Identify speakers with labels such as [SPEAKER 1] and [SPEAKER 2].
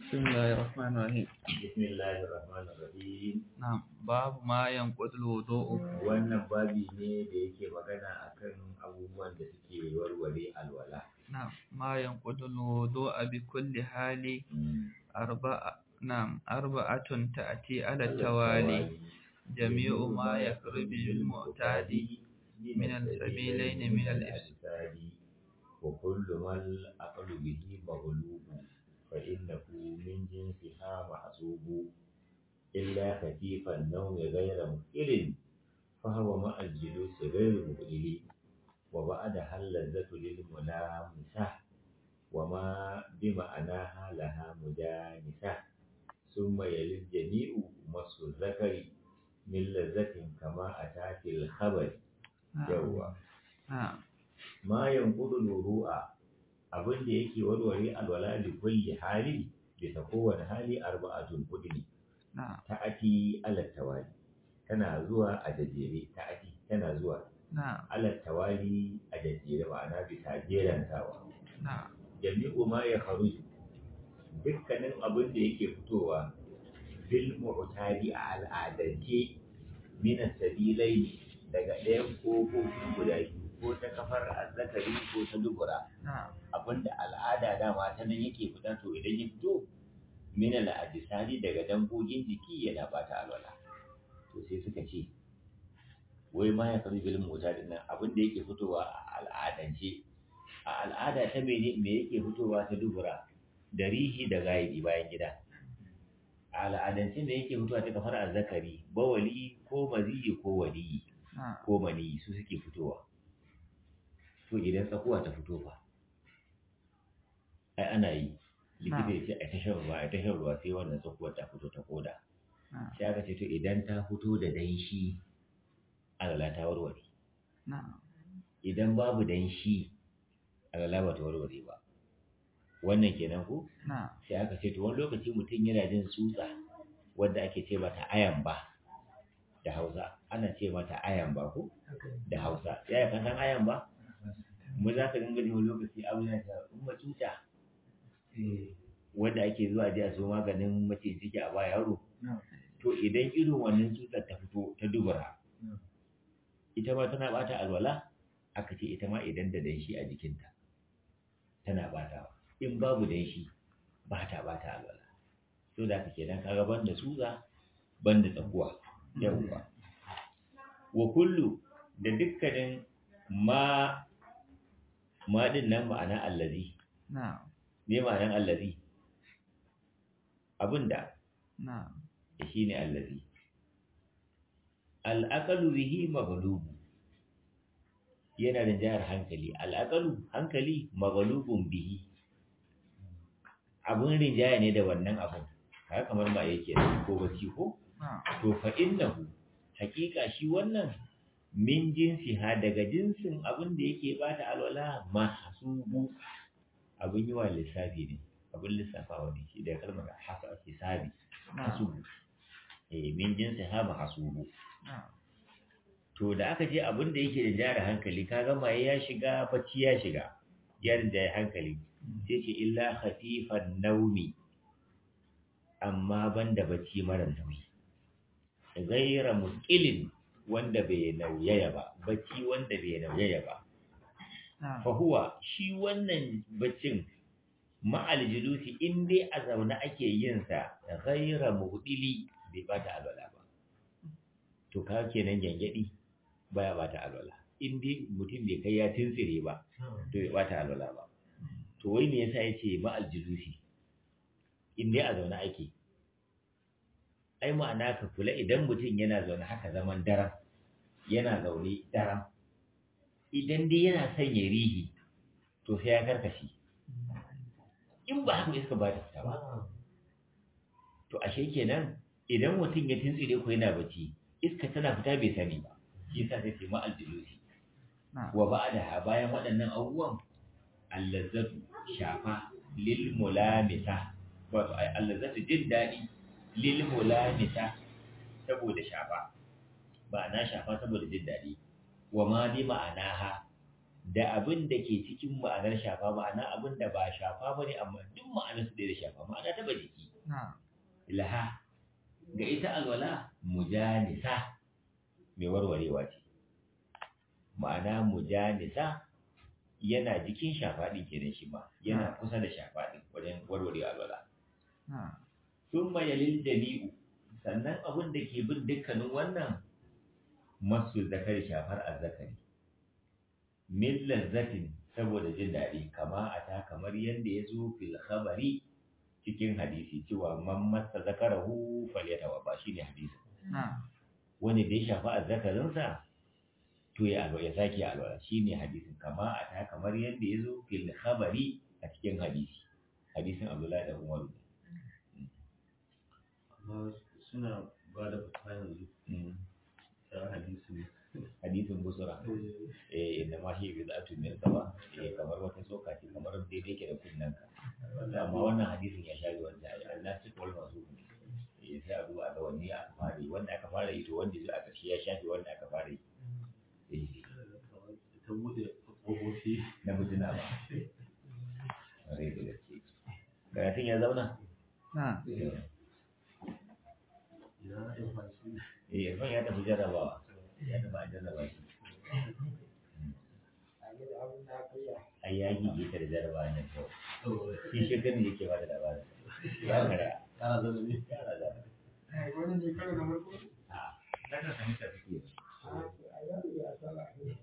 [SPEAKER 1] بسم الله الرحمن الرحيم
[SPEAKER 2] بسم الله الرحمن الرحيم
[SPEAKER 1] نعم باب ما ينقض الوضوء
[SPEAKER 2] wannan babi ne da yake magana akan abubuwan da suke warware alwala
[SPEAKER 1] نعم ما ينقض الوضوء بكل حال أربعة نعم أربعة تأتي على التوالي جميع ما يخرج المعتاد من السبيلين من الإفساد
[SPEAKER 2] وكل ما الأقل به مغلوب فإنه من جنسها محسوب إلا خفيف النوم غير مقل فهو مع الجلوس غير مقل وبعدها اللذة للملامسة وما بمعناها لها مجانسة ثم يلي الجميع مس الذكر من لذة كما أتى في الخبر يوه
[SPEAKER 1] نعم
[SPEAKER 2] ma yanqudu ru'a abin da yake warware alwala li kulli hali bisa kowane hali arba'atun kudi
[SPEAKER 1] نعم
[SPEAKER 2] ta'ati ala tawali tana zuwa a jajjere ta'ati tana zuwa
[SPEAKER 1] نعم
[SPEAKER 2] ala tawali a jajjere ma'ana bisa jerantawa
[SPEAKER 1] نعم
[SPEAKER 2] jami'u ma ya kharuju dukkanin abin da yake fitowa bil mu'tadi a al'adance min sabilai daga ɗayan kofofin guda biyu ko ta kafar azzakari ko ta dubura
[SPEAKER 1] نعم
[SPEAKER 2] abinda al'ada dama ta nan yake fita to idan ya fito min al'adisani daga dangogin jiki yana bata alwala to sai suka ce wai ma ya karu bil mota din nan abin da yake fitowa a al'adance a al'ada ta mene me yake fitowa ta dubura da rihi da gaibi bayan gida a al'adance me yake fitowa ta kafar azzakari bawali ko maziyi ko waliyi
[SPEAKER 1] نعم
[SPEAKER 2] ko maniyi su suke fitowa to idan tsakuwa ta fito fa ai ana yi likita ya ce a tashan ruwa a tashan ruwa sai wannan tsakuwar ta fito ta koda
[SPEAKER 1] نعم
[SPEAKER 2] sai aka ce to idan ta fito da danshi alala ta warware
[SPEAKER 1] نعم
[SPEAKER 2] idan babu danshi alala ba ta warware ba wannan kenan ko
[SPEAKER 1] نعم
[SPEAKER 2] sai aka ce to wani lokaci mutum yana jin tsutsa wadda ake ce mata ayan ba da hausa ana ce mata ayan ba ko da hausa ya kan san ayan ba mu za ka dinga jin wani lokaci abu yana ta umma tuta wanda ake zuwa ji a so maganin mace ciki a ba yaro to idan irin wannan tsutsar ta fito ta dubura ita ma tana bata alwala aka ce ita ma idan da danshi a jikinta tana batawa in babu danshi ba ta bata alwala so da kake dan kaga banda tsutsa banda tsakuwa yawwa wa kullu da dukkanin ma ma din nan ma'ana allazi
[SPEAKER 1] نعم
[SPEAKER 2] me ma'anan allazi abinda
[SPEAKER 1] نعم
[SPEAKER 2] shine allazi al'aqalu bihi maghlubu yana da jihar hankali al'aqalu hankali maghlubun bihi abun rinjaya ne da wannan abun haka kamar ma yake ko bacci ko
[SPEAKER 1] نعم
[SPEAKER 2] to fa innahu haƙiƙa shi wannan min jinsi ha daga jinsin abin da yake bata alwala mahsubu abin yi wa lissafi ne abin lissafawa ne shi da kalmar hasa hisabi
[SPEAKER 1] نعم
[SPEAKER 2] hasubu eh min jinsi ha mahsubu
[SPEAKER 1] نعم
[SPEAKER 2] to da aka je abin da yake da jara hankali kaga maye ya shiga bacci ya shiga ya rinjaye hankali sai ce illa khafifan naumi amma banda bacci mara nauyi gaira muskilin wanda bai nauyaya ba bacci wanda bai nauyaya ba
[SPEAKER 1] نعم
[SPEAKER 2] fa huwa shi wannan baccin ma'al julusi in dai a zaune ake yin sa gaira muhdili bai bata alwala ba to ka kenan gyangyadi baya bata alwala in dai mutum bai kai ya tuntsire ba to bai bata alwala ba to wai me yasa yace ma'al julusi in dai a zaune ake ai ma'ana ka kula idan mutum yana zaune haka zaman daram yana zaune daram idan dai yana son ya rihi to sai ya karkashi in ba haka iska ba ta fita ba to ashe kenan idan mutum ya tuntsire ko yana bacci iska tana fita bai sani ba shi yasa sai ce ma aljulusi
[SPEAKER 1] نعم
[SPEAKER 2] wa ba'da bayan waɗannan abubuwan allazatu shafa lil mulamisa wato ai allazatu jin daɗi lil mulamisa saboda shafa ba na shafa saboda jin daɗi wa ma bi ma'anaha da abin da ke cikin ma'anar shafa ma'ana abin da ba shafa ba ne amma duk ma'anar su da shafa ma'ana taba jiki
[SPEAKER 1] na'am
[SPEAKER 2] laha ga ita alwala mujanisa mai warwarewa ce ma'ana mujanisa yana jikin shafa ɗin kenan shi ma yana kusa da shafa ɗin wajen warware alwala
[SPEAKER 1] na'am
[SPEAKER 2] sun mayalin dali'u sannan abin da ke bin dukkanin wannan masu zakari shafar azzakari min lazzatin saboda jin daɗi kama a ta kamar yadda ya zo fil khabari cikin hadisi cewa man masa zakarahu falyatawa ba shine hadisi
[SPEAKER 1] na'am
[SPEAKER 2] wani da ya shafa azzakarinsa to ya alwa ya sake alwala shine hadisin kama a ta kamar yadda ya zo fil khabari a cikin hadisi hadisin Abdullahi da Umar
[SPEAKER 3] amma suna ba da fata yanzu
[SPEAKER 2] Mm.
[SPEAKER 3] ta hadisi ne
[SPEAKER 2] hadisin busura eh inda ma shi bi zatu min saba eh kamar wata soka ce kamar daidai ke da kunnan ka amma wannan hadisin ya share wanda Allah shi kawai masu eh sai a duba ga wani aka fara yi wanda aka fara yi to wanda zai aka shi ya shafe wanda aka fara yi eh
[SPEAKER 3] ta bude ƙofofi
[SPEAKER 2] na mutuna ba rai da gaske karatun ya zauna
[SPEAKER 1] na'am
[SPEAKER 2] eh
[SPEAKER 3] ya yi fashi
[SPEAKER 2] eh Irfan ya tafi jarrabawa ya tafi a jarraba shi ai ya gige ta da jarrabawa nan kawai shi shekaru yake ba da labarin ya karaya
[SPEAKER 3] ƙara zama ne
[SPEAKER 2] ya raza
[SPEAKER 4] wani ne karo na farko
[SPEAKER 2] a daga kamar ta suke
[SPEAKER 4] a yaro ya sala